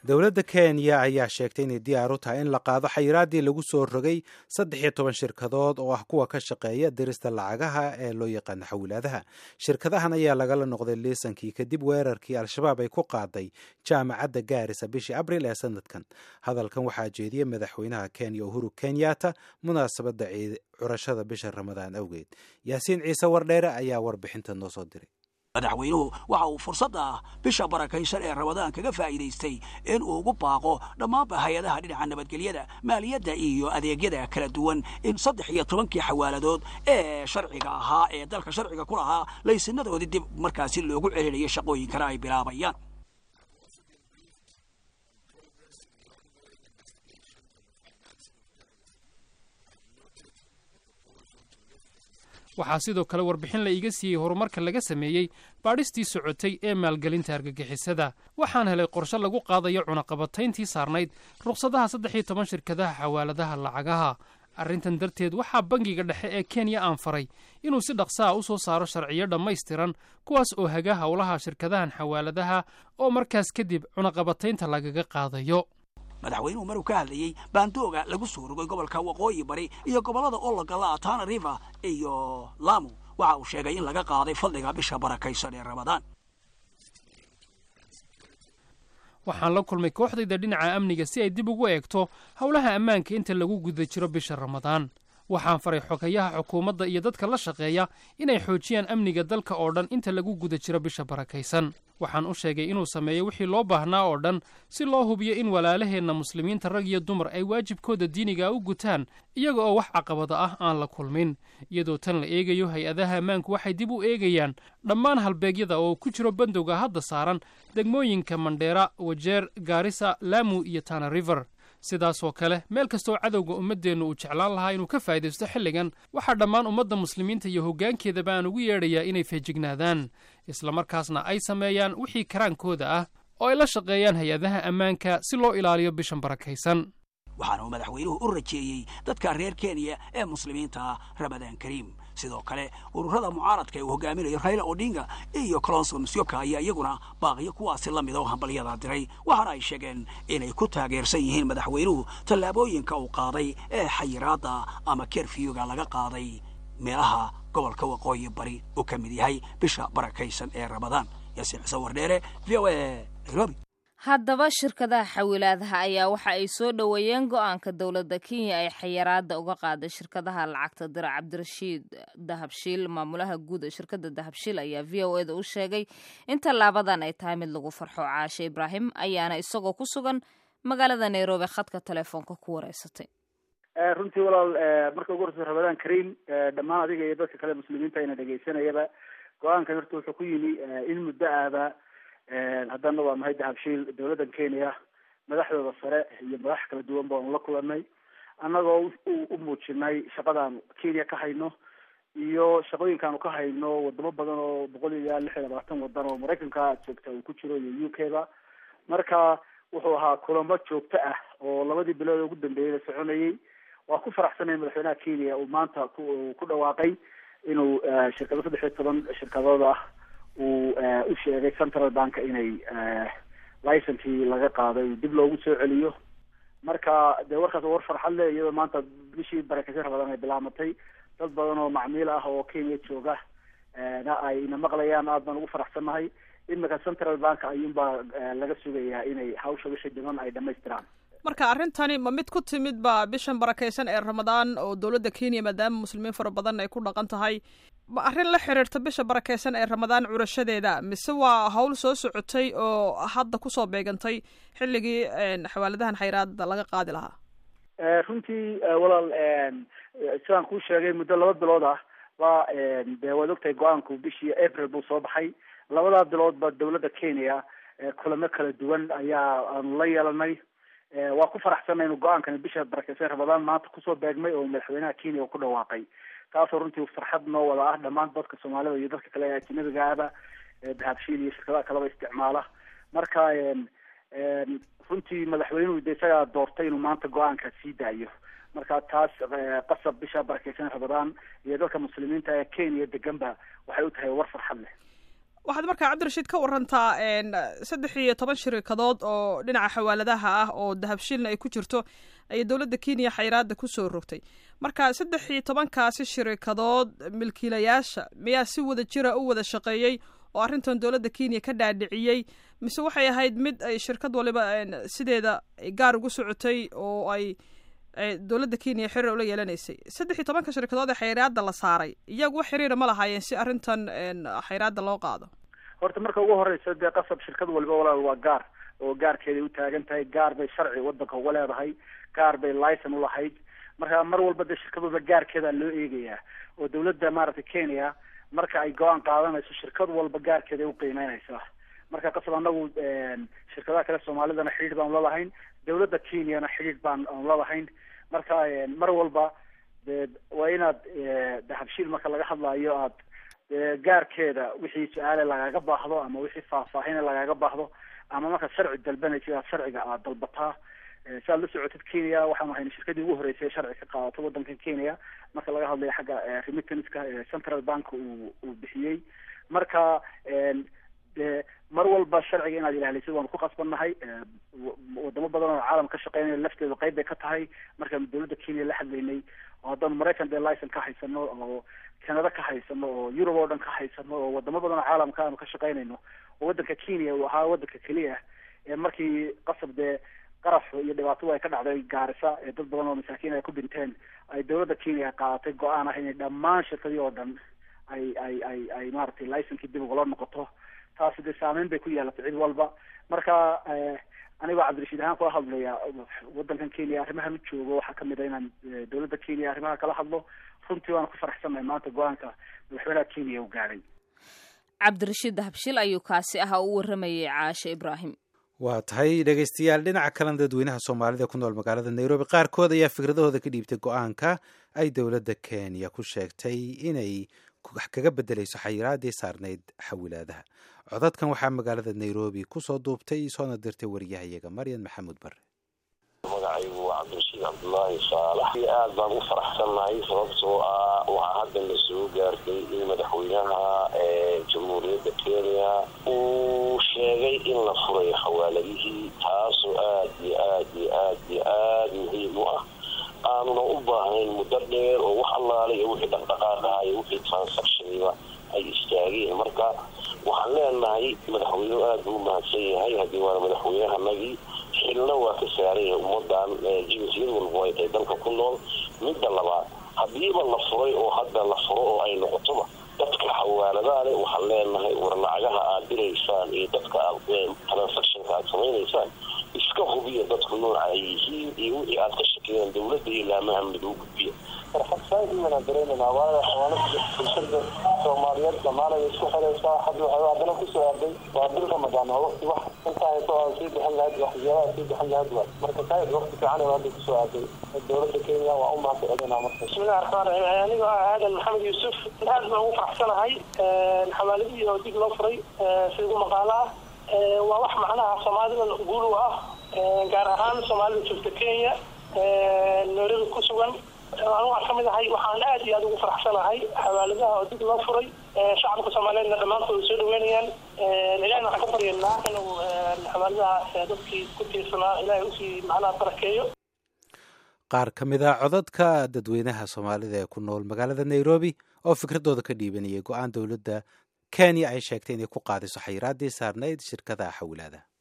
dowladda kenya ayaa sheegtay inay diyaar u tahay in la qaado xayiraaddii lagu soo rogay saddex iyo toban shirkadood oo ah kuwa ka shaqeeya dirista lacagaha ee loo yaqaano xawilaadaha shirkadahan ayaa lagala noqday liisankii kadib weerarkii al-shabaab ay ku qaaday jaamacadda gaarisa bishii abril ee sanadkan hadalkan waxaa jeediyey madaxweynaha kenya uhuru kenyatta munaasabadda curashada bisha ramadaan awgeed yaasiin ciise wardheere ayaa warbixinta noo soo diray madaxweynuhu waxa uu fursadda ah bisha barakaysan ee ramadaan kaga faa'iidaystay in uu ugu baaqo dhammaanba hay-adaha dhinaca nabadgelyada maaliyadda iyo adeegyada kala duwan in saddex iyo tobankii xawaaladood ee sharciga ahaa ee dalka sharciga ku lahaa laysinadoodii dib markaasi loogu celinayo shaqooyinkana ay bilaabayaan waxaa sidoo kale warbixin la iiga siiyey horumarka laga sameeyey baadhistii socotay ee maalgelinta argagixisada waxaan helay qorshe lagu qaadayo cunaqabatayntii saarnayd ruqsadaha saddex iyo toban shirkadaha xawaaladaha lacagaha arrintan darteed waxaa bangiga dhexe ee kenya aan faray inuu si dhaqsa a u soo saaro sharciyo dhammaystiran kuwaas oo haga howlaha shirkadahan xawaaladaha oo markaas kadib cunaqabataynta lagaga qaadayo madaxweynuhu maruu ka hadlayey baandooga lagu soo rogay gobolka waqooyi bari iyo gobollada ologala tana river iyo lamu waxa uu sheegay in laga qaaday fadliga bisha barakaysan ee ramadaan waxaan la kulmay kooxdayda dhinaca amniga si ay dib ugu eegto howlaha ammaanka inta lagu guda jiro bisha ramadaan waxaan faray xogayaha xukuumadda iyo dadka la shaqeeya inay xoojiyaan amniga dalka oo dhan inta lagu guda jiro bisha barakaysan waxaan u sheegay inuu sameeyo wixii loo baahnaa oo dhan si loo hubiyo in walaalaheenna muslimiinta rag iyo dumar ay waajibkooda diiniga u gutaan iyaga oo wax caqabada ah aan la kulmin iyadoo tan la eegayo hay-adaha ammaanku waxay dib u eegayaan dhammaan halbeegyada oo ku jiro bandowga hadda saaran degmooyinka mandheera wajeer gaarisa laamu iyo tana river sidaasoo kale meel kastoo cadowga ummaddeennu uu jeclaan lahaa inuu ka faa'idaysto xilligan waxaa dhammaan ummadda muslimiinta iyo hoggaankeedaba aan ugu yeedhayaa inay feejignaadaan islamarkaasna ay sameeyaan wixii karaankooda ah oo ay la shaqeeyaan hay-adaha ammaanka si loo ilaaliyo bishan barakaysan waxaana uu madaxweynuhu u rajeeyey dadka reer kenya ee muslimiinta ramadaan kariim sidoo kale ururada mucaaradka ee uu hogaaminayo raila odinga iyo colonso musyoka ayaa iyaguna baaqiyo kuwaasi la mid oo hambalyada diray waxaana ay sheegeen inay ku taageersan yihiin madaxweynuhu tallaabooyinka uu qaaday ee xayiraadda ama kerfiyuga laga qaaday meelaha gobolka waqooyi bari uu ka mid yahay bisha barakaysan ee ramadaan yaasiin xuseen wardheere v o a nairobi haddaba shirkadaha xawilaadaha ayaa waxa ay soo dhoweeyeen go-aanka dowladda kenya ay xayiraada uga qaaday shirkadaha lacagta dira cabdirashiid dahabshiil maamulaha guud ee shirkadda dahabshiil ayaa v o eda u sheegay in tallaabadan ay tahay mid lagu farxo caashe ibraahim ayaana isagoo ku sugan magaalada nairobi khadka telefoonka ku wareysatay runtii walaal marka ugu horeysa ramadaan kariim dhammaan adiga iyo dadka kale muslimiinta ina dhegaysanayaba go-aankan horta wuxuu ku yimi in muddo aaba haddana waa mahay dahabshiil dowladdan kenya madaxdooda sare iyo madax kala duwan baanu la kulanay annagoo u muujinay shaqadaan kenya ka hayno iyo shaqooyinkaanu ka hayno wadamo badan oo boqol iyo lix iyo labaatan wadan oo maraykanka joogta uu ku jiro iyo u k ba marka wuxuu ahaa kulamo joogto ah oo labadii bilood ugu dambeeyey la soconayay waa ku faraxsanay madaxweynaha kenya uu maanta ku ku dhawaaqay inuu shirkado saddex iyo toban shirkadood ah uu u sheegay central bank inay licenkii laga qaaday dib loogu soo celiyo marka dee warkaas war farxad leh iyadoo maanta bishii barakeysan ramadaan ay bilaamatay dad badan oo macmiil ah oo kenya jooga na ay ina maqlayaan aad baan ugu faraxsannahay imika central bank ayuunbaa laga sugayaa inay hawsha wixii dhiman ay dhamaystiraan marka arrintani ma mid ku timid ba bishan barakaysan ee ramadaan oo dowladda kenya maadaama muslimiin fara badan ay ku dhaqan tahay ma arrin la xiriirta bisha barakaysan ee ramadaan curashadeeda mise waa hawl soo socotay oo hadda kusoo beegantay xilligii xawaaladahan xayraada laga qaadi lahaa runtii walaal sidaan kuu sheegay muddo laba bilood ah ba dee waad ogtahay go-aanku bishii april buu soo baxay labadaa biloodba dowladda kenya kulamo kala duwan ayaa aanu la yeelanay waa ku faraxsanay inu go-aankani bisha barakeysan ramadaan maanta kusoo beegmay oo madaxweynaha kenya uu ku dhawaaqay taasoo runtii farxad noo wada ah dhammaan dadka soomaalida iyo dadka kale ee ajnabiga ahba dahabshiil iyo shirkadaha kaleba isticmaala marka runtii madaxweynuhu de isagaa doortay inuu maanta go-aanka sii daayo marka taas qasab bisha barakeysan ramadaan iyo dadka muslimiinta ee kenya deganba waxay u tahay war farxad leh waxaad markaa cabdirashiid ka warantaa saddex iyo toban shirikadood oo dhinaca xawaaladaha ah oo dahabshiilna ay ku jirto ayay dowladda kenya xayiraada kusoo rogtay marka saddex iyo tobankaasi shirikadood milkiilayaasha miyaa si wada jira u wada shaqeeyey oo arrintan dowladda kenya ka dhaadhiciyey mise waxay ahayd mid ay shirkad waliba sideeda gaar ugu socotay oo ay dowladda kenya xiriir ula yeelanaysay saddex iyo tobanka shirkadood ee xayiraada la saaray iyagu wax xiriira ma lahaayeen si arrintan xayiraada loo qaado horta marka ugu horeysa dee qasab shirkad waliba walaal waa gaar oo gaarkeeday u taagan tahay gaar bay sharci wadanka uga leedahay gaar bay licen ulahayd marka mar walba dee shirkad walba gaarkeeda loo eegayaa oo dowladda maaragtay kenya marka ay go-aan qaadanayso shirkad walba gaarkeeday uqiimeynaysaa marka qasab anagu shirkadaha kale soomaalidana xidhiidh baan lalahayn dowladda kenyana xidhiidh baan aan lalahayn marka mar walba de waa inaad dahabshiil marka laga hadlayo aad gaarkeeda wixii su-aale lagaga baahdo ama wixii faahfaahine lagaga baahdo ama markaad sharci dalbanaysid aad sharciga aad dalbataa si aad la socotid kenya waxaan ahayn shirkadii ugu horeysay sharci ka qaadato wadankan kenya marka laga hadlayo xagga remittanska central bank uu uu bixiyey marka de mar walba sharciga inaad ilaalisid waanu ku qasbannahay wadamo badan oo caalam ka shaqeynaya lafteedu qeyb bay ka tahay markaanu dowladda kenya la hadlaynay oo haddaanu maraykan dee licen ka haysano oo canada ka haysano oo europe oo dhan ka haysano oo wadamo badan oo caalamka aanu ka shaqeynayno oo waddanka kenya uu ahaa waddanka keliya ee markii qasab dee qaraf iyo dhibaato ay ka dhacday gaarisa ee dad badan oo masaakiin ay ku dhinteen ay dowladda kenya qaadatay go-aan ah inay dhammaan shirkadii oo dhan ay ay ay ay maaragtay licenkii dib ugula noqoto taasi dee saameyn bay ku yeelatay cid walba marka anigoo cabdirashiid ahaan kula hadlaya wadankan kenya arrimahan u joogo waxaa kamid a inaan dowladda kenya arrimaha kala hadlo runtii waana ku faraxsannahay maanta go-aanka madaxweynaha kenya uu gaadhay cabdirashiid dahabshil ayuu kaasi ahaa u waramayay caashe ibraahim waa tahay dhegaystayaal dhinaca kalena dadweynaha soomaalida ku nool magaalada nairobi qaarkood ayaa fikradahooda ka dhiibtay go-aanka ay dowladda kenya ku sheegtay inay kaga bedelayso xayiraadii saarnayd xawilaadaha codadkan waxaa magaalada nairobi kusoo duubtay soona dirtay wariyahayaga maryan maxamuud bare magacaygu waa cabdirashiid cabdulaahi saalax aad baan u faraxsannahay sababtoo ah waxaa hadda la soo gaartay in madaxweynaha jamhuuriyadda kenya uu sheegay in la furay xawaaladihii taasoo aad iyo aad iyo aad iyo aad muhiim u ah aanuna u baahnayn muddo dheer oo wax allaale iyo wixii dhaqdhaqaaq ah iyo wixii transactioniba ay istaageen marka waxaan leenahay madaxweynuhu aad buu umahadsan yahay haddii waana madaxweynahanagii xilna waa ka saaran yahay ummadan jinsiyad walba ay tahay dalka ku nool midda labaad haddiiba la furay oo hadda la furo oo ay noqotoba dadka xawaaladaha leh waxaan leenahay war lacagaha aad diraysaan iyo dadka aad transactionka aad samaynaysaan iska hubiya dadku nooca ay yihiin iyo wixii aad ka shakeyaan dowladda iyo laamaha miduu gudbiya farxadsaadii wanaan dareemanaa waayo xawaalada bulshada soomaaliyeed dhammaanay isku xiraysaa hadda waxay haddana kusoo aaday waa bil ramadaan oo waqti wax intaa hayso aan sii bixin lahayd waxyaabaha sii bixin lahayd waay marka kaid waqti fiican oo hadda kusoo aaday dowladda kenya waa u mahad celinaa marka bismillahi raxmaan raxiim anigoo ah aadan maxamed yuusuf aad baan ugu faraxsanahay xawaaladihii oo dib loo furay si ugu maqaalo ah waa wax macnaha soomaalida guul u ah gaar ahaan soomaalida joogta kenya nairobi ku sugan anu waan kamid ahay waxaan aad iyo aad ugu faraxsanahay xawaaladaha oo dib loo furay shacabka soomaaliyeedna dhammaantood soo dhaweynayaan ilahina waxaan ka baryanaa inuu xawaaladaha dadkii ku tiirsanaa ilahay usii macnaha barakeeyo qaar ka mid a codadka dadweynaha soomaalida ee ku nool magaalada nairobi oo fikradooda ka dhiibanayay go-aan dowladda kenya ay sheegtay inay ku qaadiso xayiraadii saarnayd shirkadaha xawilaadaha